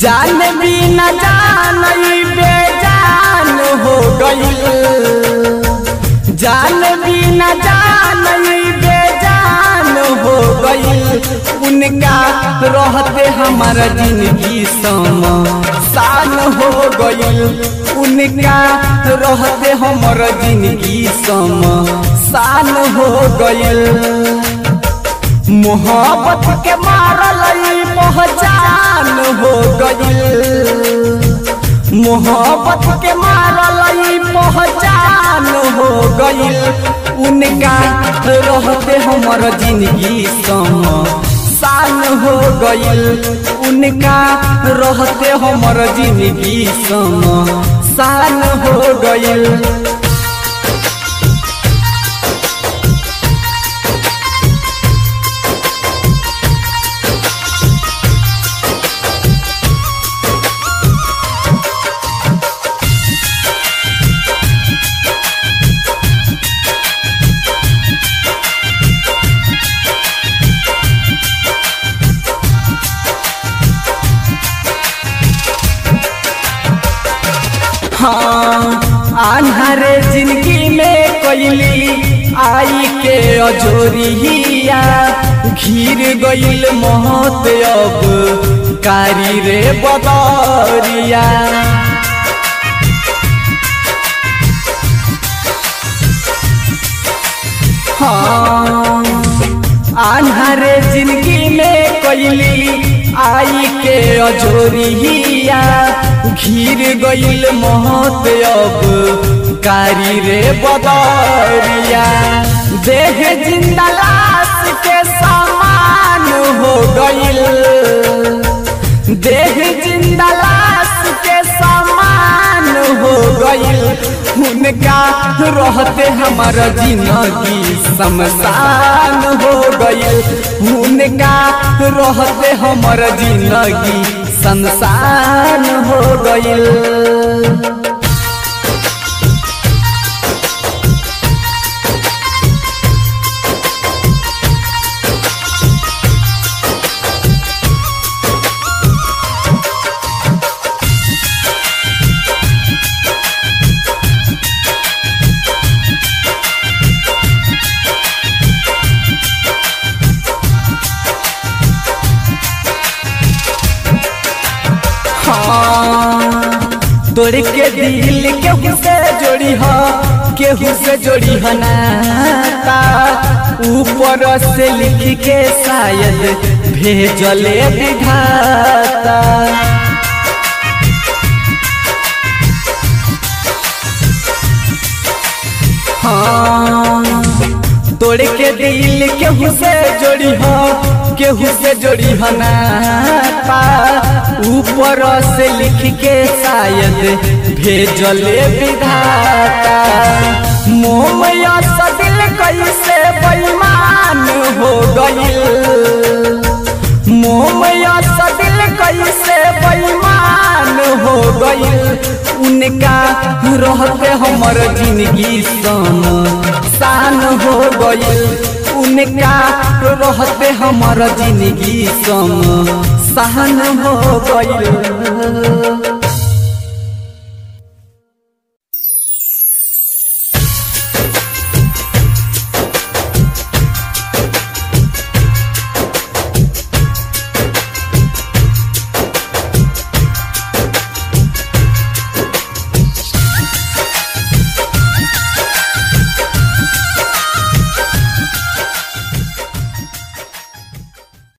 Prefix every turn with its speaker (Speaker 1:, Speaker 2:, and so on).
Speaker 1: जान भी न जान बेजान हो गईल जान भी न जान बेजान हो गईल उनका रहते हमारा जिंदगी सम शान हो गईल उनका रहते हमारा जिंदगी सम शान हो गईल मोहब्बत के मारल पहचान हो गईल मोहब्बत के मारल पहचान हो गईल उनका रहते हमर जिंदगी सम शान हो गईल उनका रहते हमर जिंदगी सम शान हो गईल हाँ आन्हरे जिंदगी में कैली आई के अजोरिया घिर गईल मौत अब कारी रे बदरिया हाँ आन्हरे जिंदगी में कैली आई के अजोरिया घिर गईल मौत अब कारी रे बदरिया देह जिंदा लाश के समान हो गईल देह जिंदा लाश के समान हो गईल उनका रहते हमारा जिंदगी शमशान हो गईल उनका रहते हमारा जिंदगी संसान हो गईल हाँ तोड़ के दिल केहू से जोड़ी हो केहू से जोड़ी हो नाता ऊपर से लिख के शायद भेजले विधाता हाँ तोड़ के दिल केहू से जोड़ी हो केहू से जोड़ी हो नाता ऊपर से लिख के शायद भेजले विधाता मोमया दिल कैसे बेईमान हो गईल मोमया दिल कैसे बेईमान हो गईल उनका रहते हमर जिंदगी सन शान हो गईल उनका रहते हमर जिंदगी सम सहन हो गईल